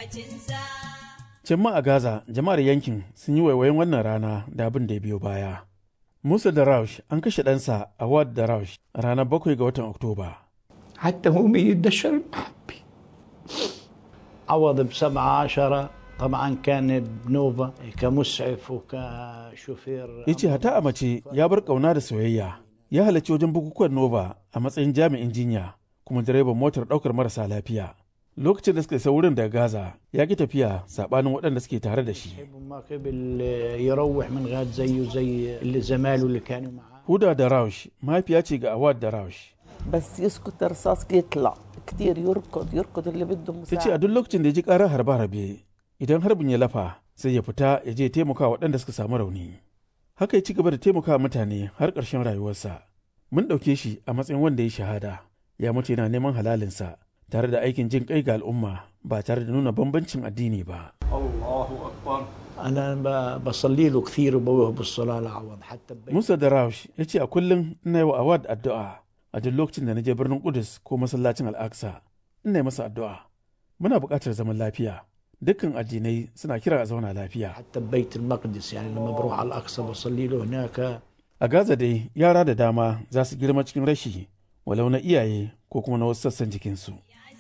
lokacinsa. Can ma a Gaza, jama'ar yankin sun yi waiwayin wannan rana da abin da ya biyo baya. Musa da Raush an kashe ɗansa a Wad da Raush a ranar bakwai ga watan Oktoba. حتى هم يدشر المحبي عوض بسبعة عشرة طبعا كان بنوفا كمسعف وكشوفير Ya ce hata a mace ya bar ƙauna da soyayya. Ya halarci wajen bukukuwan Nova a matsayin jami'in jinya kuma direban motar ɗaukar marasa lafiya. Lokacin da suka isa wurin daga Gaza ya ki tafiya saɓanin waɗanda suke tare da shi. ما قبل يروح من غاد زيه زي اللي زماله اللي كانوا معاه Huda da Raush mahaifiya ce ga Awad da Raush. بس يسكت الرصاص يطلع كتير يركض يركض اللي بده Ta ce a مساعدة duk lokacin da ya ji ƙarar harbe-harbe idan harbin ya lafa sai ya fita ya je taimaka waɗanda suka samu rauni. Haka ya ci gaba da taimaka mutane har ƙarshen rayuwarsa. Mun ɗauke shi a matsayin wanda ya shahada ya mutu yana neman halalinsa tare da aikin jin kai ga al'umma ba tare da nuna bambancin addini ba. انا ب- بصلي له كثير وبوه بالصلاه لعوض حتى ببيت Musa da Raush ya ce a kullum ina yi wa Awad addu'a a duk lokacin da na je birnin Kudus ko masallacin Al-Aqsa ina yi masa addu'a. Muna buƙatar zaman lafiya. Dukkan addinai suna kira a zauna lafiya. حتى ببيت المقدس يعني لما بروح على الاقصى بصلي له هناك A Gaza dai yara da dama za su girma cikin rashi walau na iyaye ko kuma na wasu sassan jikinsu.